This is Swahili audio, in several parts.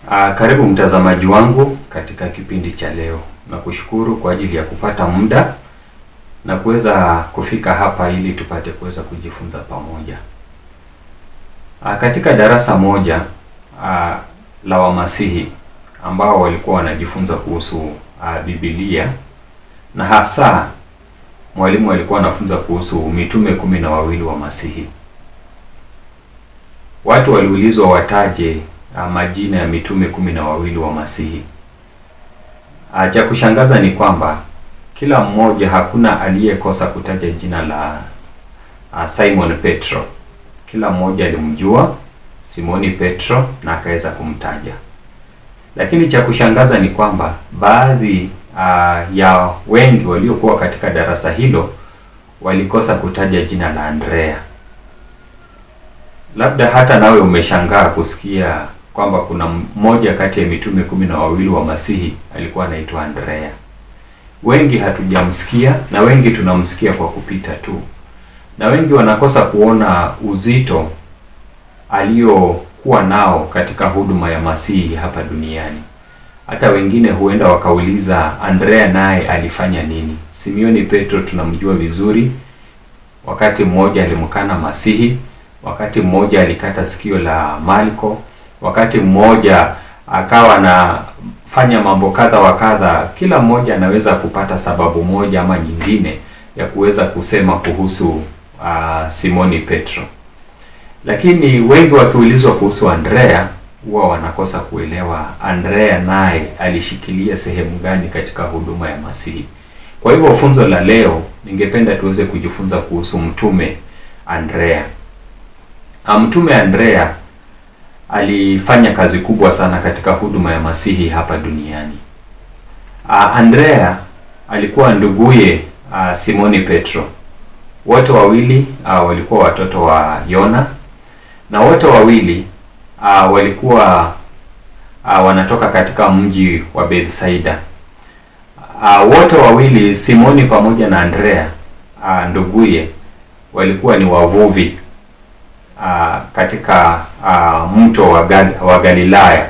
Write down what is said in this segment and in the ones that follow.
Uh, karibu mtazamaji wangu katika kipindi cha leo. Nakushukuru kwa ajili ya kupata muda na kuweza kufika hapa ili tupate kuweza kujifunza pamoja. Uh, katika darasa moja uh, la Wamasihi ambao walikuwa wanajifunza kuhusu uh, Biblia na hasa mwalimu alikuwa anafunza kuhusu mitume kumi na wawili wa Masihi. Watu waliulizwa wataje uh, majina ya mitume kumi na wawili wa Masihi. Uh, cha kushangaza ni kwamba kila mmoja, hakuna aliyekosa kutaja jina la uh, Simon Petro. Kila mmoja alimjua Simoni Petro na akaweza kumtaja, lakini cha kushangaza ni kwamba baadhi uh, ya wengi waliokuwa katika darasa hilo walikosa kutaja jina la Andrea. Labda hata nawe umeshangaa kusikia kwamba kuna mmoja kati ya mitume kumi na wawili wa Masihi alikuwa anaitwa Andrea. Wengi hatujamsikia na wengi tunamsikia kwa kupita tu, na wengi wanakosa kuona uzito aliokuwa nao katika huduma ya Masihi hapa duniani. Hata wengine huenda wakauliza, Andrea naye alifanya nini? Simioni Petro tunamjua vizuri, wakati mmoja alimkana Masihi, wakati mmoja alikata sikio la Malko, wakati mmoja akawa anafanya mambo kadha wa kadha. Kila mmoja anaweza kupata sababu moja ama nyingine ya kuweza kusema kuhusu uh, Simoni Petro, lakini wengi wakiulizwa kuhusu Andrea huwa wanakosa kuelewa Andrea naye alishikilia sehemu gani katika huduma ya Masihi. Kwa hivyo funzo la leo, ningependa tuweze kujifunza kuhusu mtume Andrea. Mtume Andrea alifanya kazi kubwa sana katika huduma ya Masihi hapa duniani. Andrea alikuwa nduguye Simoni Petro. Wote wawili walikuwa watoto wa Yona na wote wawili Uh, walikuwa uh, wanatoka katika mji wa Bethsaida. Uh, wote wawili Simoni pamoja na Andrea uh, nduguye walikuwa ni wavuvi uh, katika uh, mto wa, Gal wa Galilaya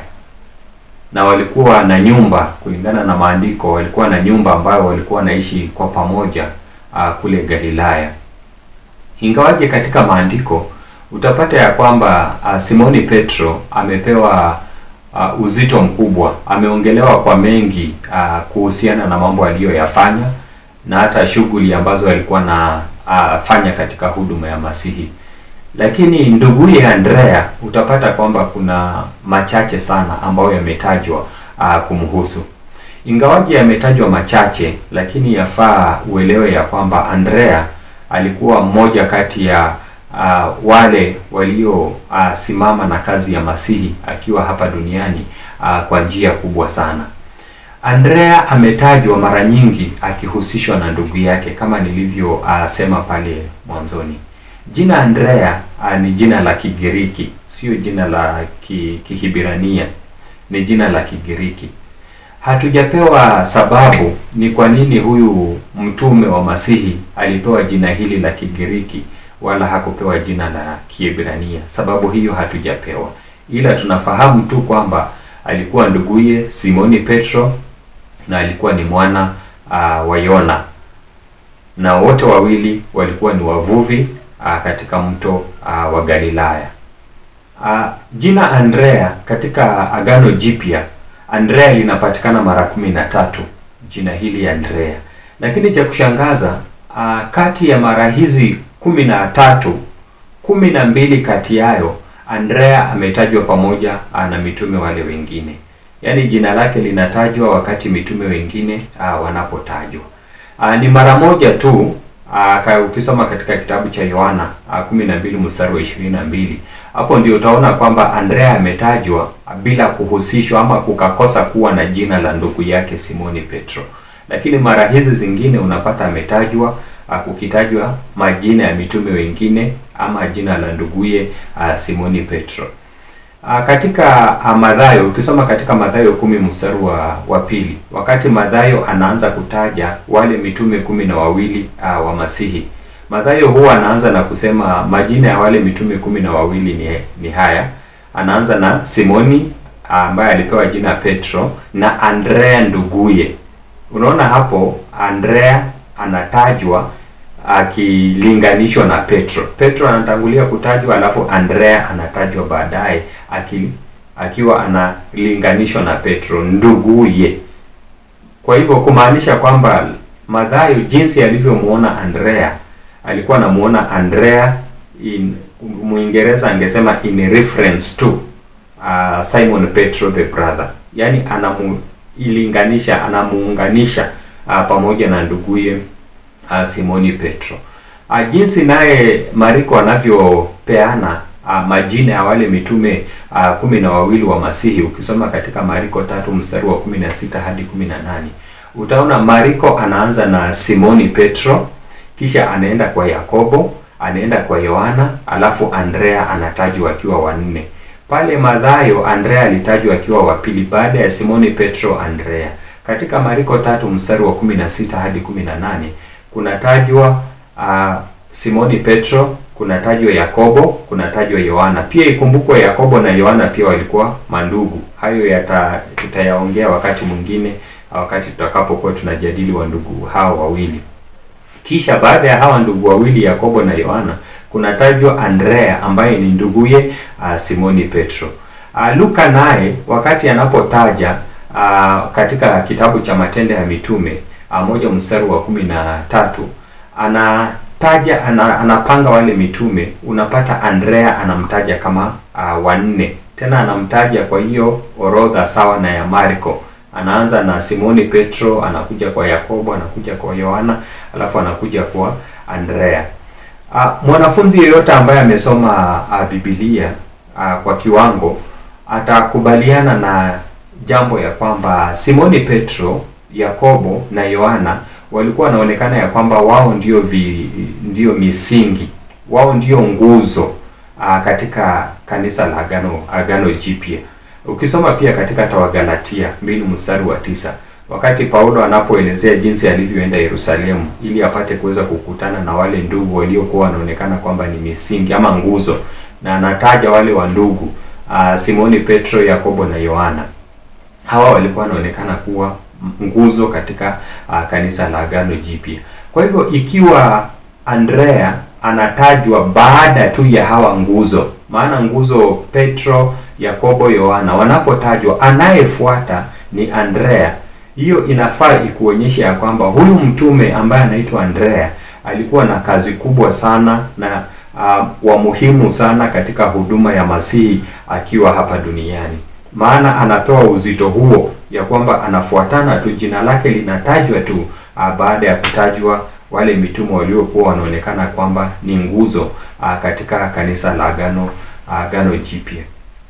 na walikuwa na nyumba, kulingana na maandiko, walikuwa na nyumba ambayo walikuwa wanaishi kwa pamoja uh, kule Galilaya, ingawaje katika maandiko utapata ya kwamba uh, Simoni Petro amepewa uh, uzito mkubwa, ameongelewa kwa mengi uh, kuhusiana na mambo aliyoyafanya na hata shughuli ambazo alikuwa na uh, fanya katika huduma ya Masihi. Lakini nduguye Andrea utapata kwamba kuna machache sana ambayo yametajwa uh, kumhusu. Ingawaje yametajwa machache, lakini yafaa uelewe ya kwamba Andrea alikuwa mmoja kati ya Uh, wale waliosimama uh, na kazi ya Masihi akiwa hapa duniani uh, kwa njia kubwa sana. Andrea ametajwa mara nyingi akihusishwa na ndugu yake kama nilivyosema uh, pale mwanzoni. Jina Andrea uh, ni jina la Kigiriki, sio jina la ki, Kihibirania, ni jina la Kigiriki. Hatujapewa sababu ni kwa nini huyu mtume wa Masihi alipewa jina hili la Kigiriki wala hakupewa jina la Kiebrania. Sababu hiyo hatujapewa, ila tunafahamu tu kwamba alikuwa nduguye Simoni Petro na alikuwa ni mwana uh, wa Yona, na wote wawili walikuwa ni wavuvi uh, katika mto uh, wa Galilaya. Uh, jina Andrea katika Agano Jipya, Andrea linapatikana mara kumi na tatu, jina hili Andrea, lakini cha kushangaza uh, kati ya mara hizi kumi na tatu, kumi na mbili kati yayo Andrea ametajwa pamoja na mitume wale wengine, yaani jina lake linatajwa wakati mitume wengine uh, wanapotajwa. Uh, ni mara moja tu uh, ukisoma katika kitabu cha Yohana uh, kumi na mbili mstari wa ishirini na mbili hapo ndio utaona kwamba Andrea ametajwa bila kuhusishwa ama kukakosa kuwa na jina la ndugu yake Simoni Petro, lakini mara hizi zingine unapata ametajwa kukitajwa majina ya mitume wengine ama jina la nduguye uh, Simoni Petro. Uh, katika uh, Mathayo ukisoma katika Mathayo kumi mstari wa, wa pili, wakati Mathayo anaanza kutaja wale mitume kumi na wawili uh, wa Masihi, Mathayo huwa anaanza na kusema majina ya wale mitume kumi na wawili ni, ni haya. Anaanza na Simoni ambaye alipewa jina Petro na Andrea nduguye. Unaona hapo Andrea anatajwa akilinganishwa na Petro. Petro anatangulia kutajwa, alafu Andrea anatajwa baadaye aki, akiwa analinganishwa na Petro nduguye. Kwa hivyo kumaanisha kwamba Mathayo jinsi alivyomuona Andrea alikuwa anamuona Andrea in Mwingereza angesema in reference to uh, Simon Petro the brother, yaani anamuilinganisha anamuunganisha uh, pamoja na nduguye uh, Simoni Petro. Uh, jinsi naye Mariko anavyopeana uh, majina ya wale mitume uh, kumi na wawili wa Masihi, ukisoma katika Mariko tatu mstari wa kumi na sita hadi kumi na nane utaona Mariko anaanza na Simoni Petro, kisha anaenda kwa Yakobo, anaenda kwa Yohana, alafu Andrea anatajwa akiwa wanne. Pale Mathayo Andrea alitajwa akiwa wa pili baada ya Simoni Petro, Andrea. Katika Mariko tatu mstari wa 16 hadi 18 kunatajwa uh, Simoni Petro, kunatajwa Yakobo, kunatajwa Yohana. Pia ikumbukwe Yakobo na Yohana pia walikuwa mandugu. Hayo yata tutayaongea wakati mwingine, wakati tutakapokuwa tunajadili wa ndugu hao wawili. Kisha baada ya hawa ndugu wawili Yakobo na Yohana kunatajwa Andrea ambaye ni nduguye uh, Simoni Petro. Uh, Luka naye wakati anapotaja uh, katika kitabu cha Matendo ya Mitume uh, moja mstari wa kumi na tatu anataja ana, anapanga wale mitume, unapata Andrea anamtaja kama uh, wanne, tena anamtaja kwa hiyo orodha sawa na ya Marko anaanza na Simoni Petro, anakuja kwa Yakobo, anakuja kwa Yohana, alafu anakuja kwa Andrea. Uh, mwanafunzi yeyote ambaye amesoma uh, Biblia uh, kwa kiwango atakubaliana na jambo ya kwamba Simoni Petro, Yakobo na Yohana walikuwa wanaonekana ya kwamba wao ndio vi, ndio misingi, wao ndio nguzo uh, katika kanisa la Agano Agano Jipya. Ukisoma pia katika hata Wagalatia mbili mstari wa tisa wakati Paulo anapoelezea jinsi alivyoenda Yerusalemu ili apate kuweza kukutana na wale ndugu waliokuwa wanaonekana kwamba ni misingi ama nguzo, na anataja wale wa ndugu uh, Simoni Petro, Yakobo na Yohana. Hawa walikuwa wanaonekana kuwa nguzo katika uh, kanisa la Agano Jipya. Kwa hivyo ikiwa Andrea anatajwa baada tu ya hawa nguzo, maana nguzo Petro Yakobo, Yohana wanapotajwa, anayefuata ni Andrea. Hiyo inafaa ikuonyesha ya kwamba huyu mtume ambaye anaitwa Andrea alikuwa na kazi kubwa sana na uh, wa muhimu sana katika huduma ya Masihi akiwa hapa duniani, maana anapewa uzito huo ya kwamba anafuatana tu, jina lake linatajwa tu uh, baada ya kutajwa wale mitume waliokuwa wanaonekana kwamba ni nguzo uh, katika kanisa la Agano Agano Jipya.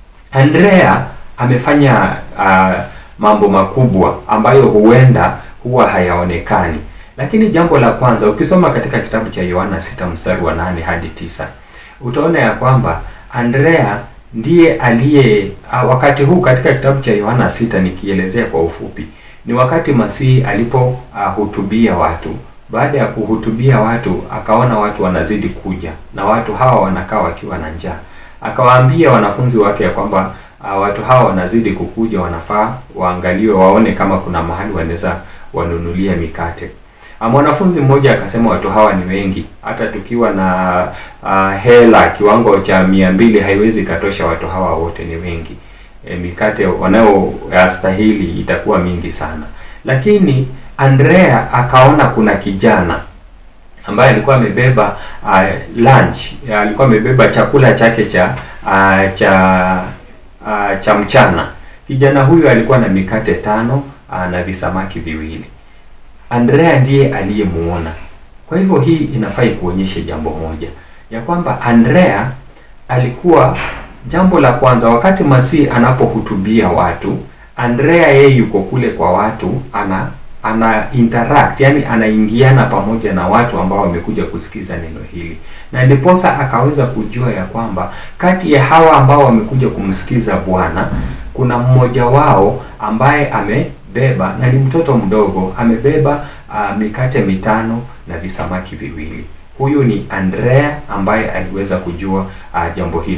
Andrea amefanya uh, mambo makubwa ambayo huenda huwa hayaonekani. Lakini jambo la kwanza ukisoma katika kitabu cha Yohana sita mstari wa nane hadi tisa utaona ya kwamba Andrea ndiye aliye uh, wakati huu katika kitabu cha Yohana sita nikielezea kwa ufupi, ni wakati Masihi alipohutubia uh, watu. Baada ya kuhutubia watu, akaona watu wanazidi kuja na watu hawa wanakaa wakiwa na njaa akawaambia wanafunzi wake ya kwamba uh, watu hawa wanazidi kukuja, wanafaa waangaliwe, waone kama kuna mahali wanaweza wanunulia mikate. Uh, mwanafunzi mmoja akasema watu hawa ni wengi, hata tukiwa na uh, hela kiwango cha mia mbili haiwezi katosha watu hawa wote, ni wengi. E, mikate wanayostahili itakuwa mingi sana. Lakini Andrea akaona kuna kijana ambaye alikuwa amebeba uh, lunch alikuwa amebeba chakula chake cha uh, cha uh, cha mchana. Kijana huyu alikuwa na mikate tano uh, na visamaki viwili. Andrea ndiye aliyemuona. Kwa hivyo hii inafai kuonyesha jambo moja ya kwamba Andrea alikuwa, jambo la kwanza, wakati Masihi anapohutubia watu, Andrea yeye yuko kule kwa watu ana ana interact yani anaingiana pamoja na watu ambao wamekuja kusikiza neno hili, na ndiposa akaweza kujua ya kwamba kati ya hawa ambao wamekuja kumsikiza Bwana kuna mmoja wao ambaye amebeba na ni mtoto mdogo amebeba uh, mikate mitano na visamaki viwili. Huyu ni Andrea ambaye aliweza kujua uh, jambo hilo.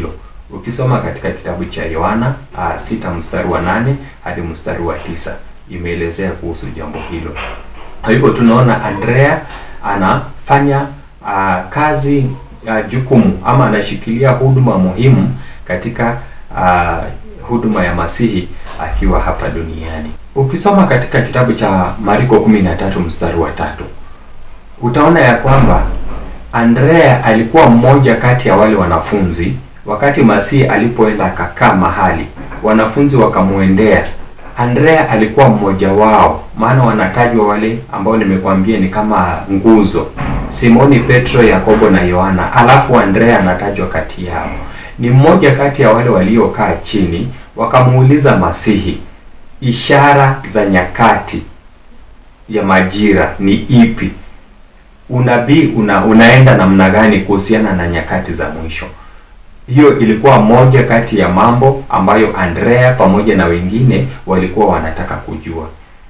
Ukisoma katika kitabu cha Yohana uh, sita mstari wa nane hadi mstari wa tisa imeelezea kuhusu jambo hilo. Kwa hivyo tunaona Andrea anafanya uh, kazi uh, jukumu ama anashikilia huduma muhimu katika uh, huduma ya Masihi akiwa hapa duniani. Ukisoma katika kitabu cha Mariko 13 mstari wa tatu utaona ya kwamba Andrea alikuwa mmoja kati ya wale wanafunzi wakati Masihi alipoenda akakaa mahali, wanafunzi wakamwendea. Andrea alikuwa mmoja wao, maana wanatajwa wale ambao nimekwambia ni kama nguzo: Simoni Petro, Yakobo na Yohana, alafu Andrea anatajwa kati yao. Ni mmoja kati ya wale waliokaa chini, wakamuuliza Masihi, ishara za nyakati ya majira ni ipi? Unabii una, unaenda namna gani kuhusiana na nyakati za mwisho? Hiyo ilikuwa moja kati ya mambo ambayo Andrea pamoja na wengine walikuwa wanataka kujua.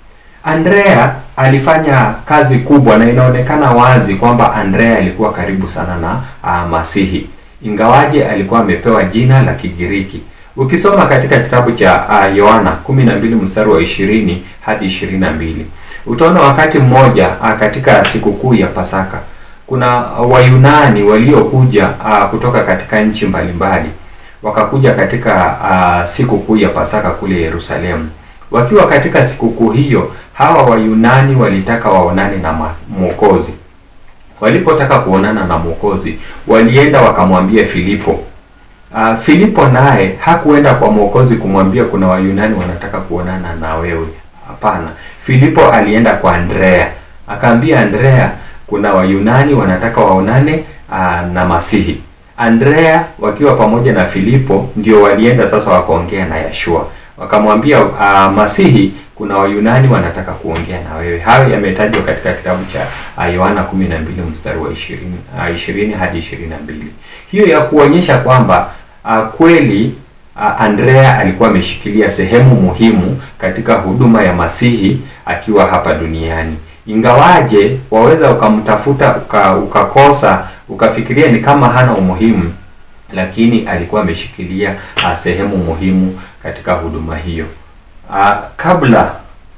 Andrea alifanya kazi kubwa na inaonekana wazi kwamba Andrea alikuwa karibu sana na uh, Masihi, ingawaje alikuwa amepewa jina la Kigiriki. Ukisoma katika kitabu cha uh, Yohana 12 mstari wa 20 hadi 22 utaona wakati mmoja uh, katika sikukuu ya Pasaka kuna Wayunani waliokuja uh, kutoka katika nchi mbalimbali wakakuja katika uh, sikukuu ya Pasaka kule Yerusalemu. Wakiwa katika sikukuu hiyo, hawa Wayunani walitaka waonane na Mwokozi. Walipotaka kuonana na Mwokozi, walienda wakamwambia Filipo. Uh, Filipo naye hakuenda kwa Mwokozi kumwambia kuna Wayunani wanataka kuonana na wewe. Hapana, Filipo alienda kwa Andrea, akaambia Andrea kuna Wayunani wanataka waonane aa, na Masihi. Andrea wakiwa pamoja na Filipo ndio walienda sasa wakaongea na Yeshua, wakamwambia Masihi, kuna Wayunani wanataka kuongea na wewe. Hayo yametajwa katika kitabu cha Yohana 12 mstari wa 20, a, 20 hadi 22. Hiyo ya kuonyesha kwamba a, kweli a, Andrea alikuwa ameshikilia sehemu muhimu katika huduma ya Masihi akiwa hapa duniani ingawaje waweza ukamtafuta uka, ukakosa ukafikiria ni kama hana umuhimu, lakini alikuwa ameshikilia uh, sehemu muhimu katika huduma hiyo. Uh, kabla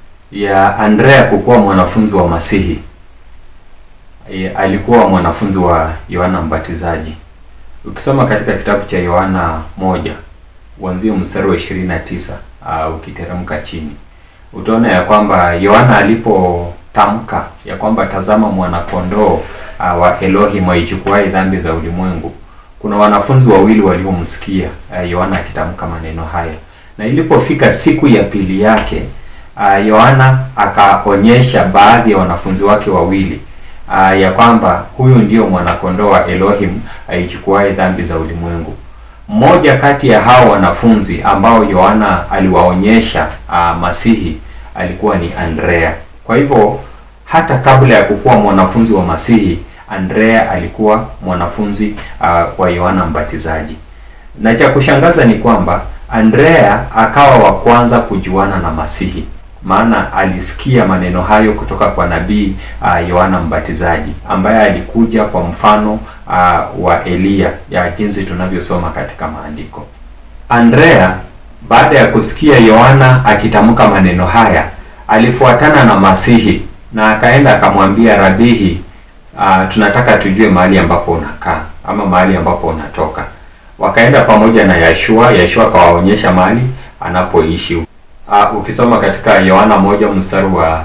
ya Andrea kukuwa mwanafunzi wa Masihi, alikuwa mwanafunzi wa Yohana Mbatizaji. Ukisoma katika kitabu cha Yohana moja uanzie mstari wa 29 uh, ukiteremka chini utaona ya kwamba Yohana alipo tamka ya kwamba tazama mwanakondoo uh, wa Elohim aichukuaye dhambi za ulimwengu. Kuna wanafunzi wawili waliomsikia Yohana uh, akitamka maneno haya, na ilipofika siku ya pili yake Yohana uh, akaonyesha baadhi ya wanafunzi wake wawili uh, ya kwamba huyu ndio mwanakondoo wa Elohim aichukuaye dhambi za ulimwengu. Mmoja kati ya hao wanafunzi ambao Yohana aliwaonyesha uh, Masihi alikuwa ni Andrea. Kwa hivyo hata kabla ya kukuwa mwanafunzi wa Masihi, Andrea alikuwa mwanafunzi uh, wa Yohana Mbatizaji. Na cha kushangaza ni kwamba Andrea akawa wa kwanza kujuana na Masihi, maana alisikia maneno hayo kutoka kwa nabii uh, Yohana Mbatizaji ambaye alikuja kwa mfano uh, wa Eliya ya jinsi tunavyosoma katika maandiko. Andrea baada ya kusikia Yohana akitamka maneno haya alifuatana na Masihi na akaenda akamwambia Rabihi, uh, tunataka tujue mahali ambapo unakaa ama mahali ambapo unatoka. Wakaenda pamoja na Yeshua. Yeshua akawaonyesha mahali anapoishi. Uh, ukisoma katika Yohana moja mstari wa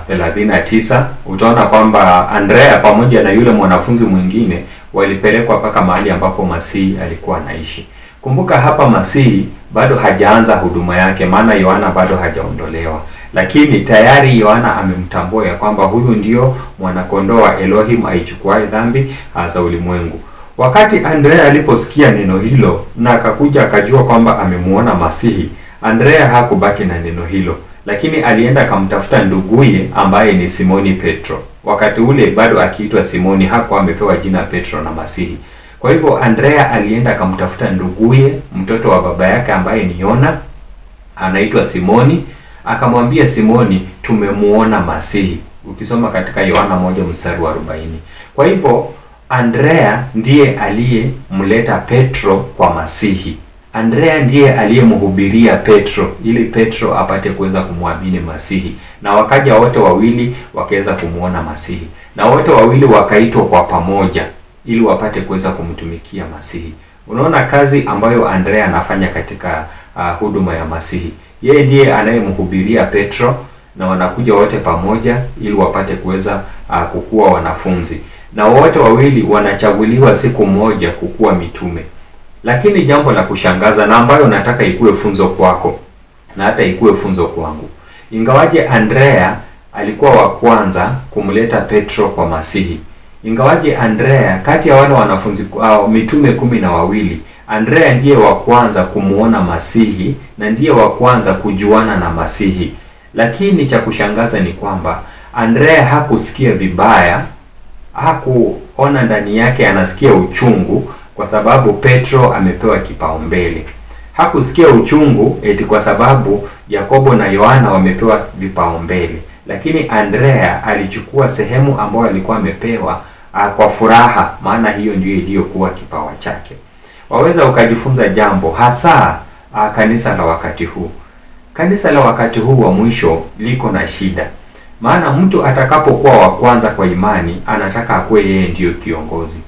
39 utaona kwamba Andrea pamoja na yule mwanafunzi mwingine walipelekwa mpaka mahali ambapo Masihi alikuwa anaishi. Kumbuka hapa Masihi bado hajaanza huduma yake, maana Yohana bado hajaondolewa lakini tayari Yohana amemtambua ya kwamba huyu ndio mwanakondoo wa Elohim aichukuaye dhambi za ulimwengu. Wakati Andrea aliposikia neno hilo na akakuja akajua kwamba amemuona Masihi, Andrea hakubaki na neno hilo, lakini alienda akamtafuta nduguye ambaye ni Simoni Petro. Wakati ule bado akiitwa Simoni, hakuwa amepewa jina Petro na Masihi. Kwa hivyo Andrea alienda akamtafuta nduguye, mtoto wa baba yake ambaye ni Yona, anaitwa Simoni akamwambia Simoni, tumemuona Masihi. Ukisoma katika Yohana moja mstari wa 40. Kwa hivyo Andrea ndiye aliyemleta Petro kwa Masihi. Andrea ndiye aliyemhubiria Petro ili Petro apate kuweza kumwamini Masihi, na wakaja wote wawili wakaweza kumwona Masihi, na wote wawili wakaitwa kwa pamoja ili wapate kuweza kumtumikia Masihi. Unaona kazi ambayo Andrea anafanya katika uh, huduma ya Masihi. Yeye ndiye anayemhubiria Petro na wanakuja wote pamoja ili wapate kuweza uh, kukuwa wanafunzi, na wote wawili wanachaguliwa siku moja kukuwa mitume. Lakini jambo la kushangaza na ambayo nataka ikuwe funzo kwako na hata ikuwe funzo kwangu, ingawaje Andrea alikuwa wa kwanza kumleta Petro kwa Masihi, ingawaje Andrea kati ya wale wanafunzi uh, mitume kumi na wawili Andrea ndiye wa kwanza kumuona Masihi na ndiye wa kwanza kujuana na Masihi. Lakini cha kushangaza ni kwamba Andrea hakusikia vibaya, hakuona ndani yake anasikia uchungu kwa sababu Petro amepewa kipaumbele. Hakusikia uchungu eti kwa sababu Yakobo na Yohana wamepewa vipaumbele, lakini Andrea alichukua sehemu ambayo alikuwa amepewa a, kwa furaha, maana hiyo ndiyo iliyokuwa kipawa chake. Waweza ukajifunza jambo hasa a, kanisa la wakati huu. Kanisa la wakati huu wa mwisho liko na shida, maana mtu atakapokuwa wa kwanza kwa imani anataka akuwe yeye ndiyo kiongozi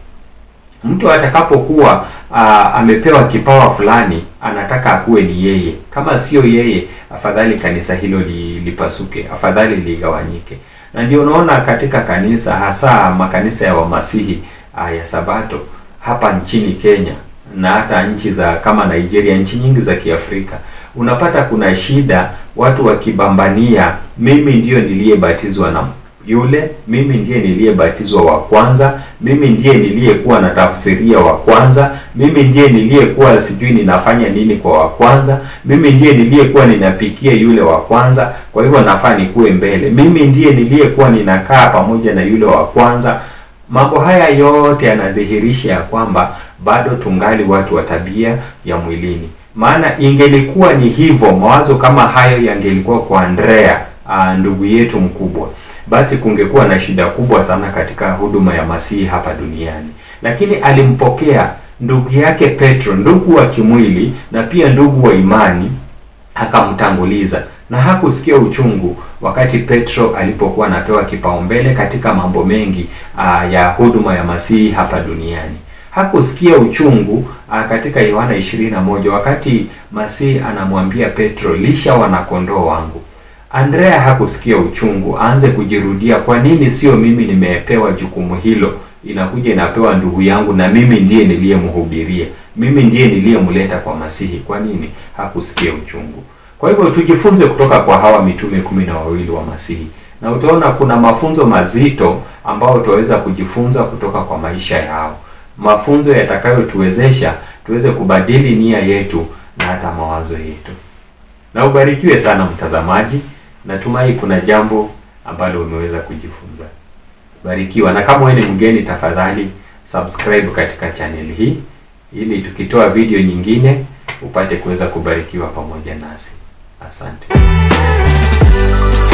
mtu atakapokuwa amepewa kipawa fulani anataka akuwe ni yeye. Kama sio yeye, afadhali kanisa hilo li, lipasuke, afadhali ligawanyike. Na ndio unaona katika kanisa, hasa makanisa ya wamasihi aa, ya Sabato hapa nchini Kenya na hata nchi za kama Nigeria, nchi nyingi za Kiafrika, unapata kuna shida, watu wakibambania, mimi ndiyo niliyebatizwa na yule mimi ndiye niliyebatizwa wa kwanza, mimi ndiye niliyekuwa na tafsiria wa kwanza, mimi ndiye niliyekuwa sijui ninafanya nini kwa wa kwanza, mimi ndiye niliyekuwa ninapikia yule wa kwanza, kwa hivyo nafaa nikuwe mbele, mimi ndiye niliyekuwa ninakaa pamoja na yule wa kwanza. Mambo haya yote yanadhihirisha ya kwamba bado tungali watu wa tabia ya mwilini. Maana ingelikuwa ni hivyo, mawazo kama hayo yangelikuwa kwa Andrea, aa, ndugu yetu mkubwa basi kungekuwa na shida kubwa sana katika huduma ya Masihi hapa duniani. Lakini alimpokea ndugu yake Petro, ndugu wa kimwili na pia ndugu wa imani, akamtanguliza na hakusikia uchungu wakati Petro alipokuwa anapewa kipaumbele katika mambo mengi aa, ya huduma ya Masihi hapa duniani. Hakusikia uchungu aa, katika Yohana 21 wakati Masihi anamwambia Petro, lisha wanakondoo wangu. Andrea hakusikia uchungu, aanze kujirudia, kwa nini sio mimi nimepewa jukumu hilo? Inakuja inapewa ndugu yangu, na mimi ndiye niliyemhubiria, mimi ndiye niliyemleta kwa Masihi. Kwa nini hakusikia uchungu? Kwa hivyo tujifunze kutoka kwa hawa mitume kumi na wawili wa Masihi, na utaona kuna mafunzo mazito ambayo tutaweza kujifunza kutoka kwa maisha yao, mafunzo yatakayotuwezesha tuweze kubadili nia yetu na hata mawazo yetu. Na ubarikiwe sana mtazamaji. Natumai kuna jambo ambalo umeweza kujifunza. Barikiwa, na kama wewe ni mgeni, tafadhali subscribe katika channel hii ili tukitoa video nyingine upate kuweza kubarikiwa pamoja nasi. Asante.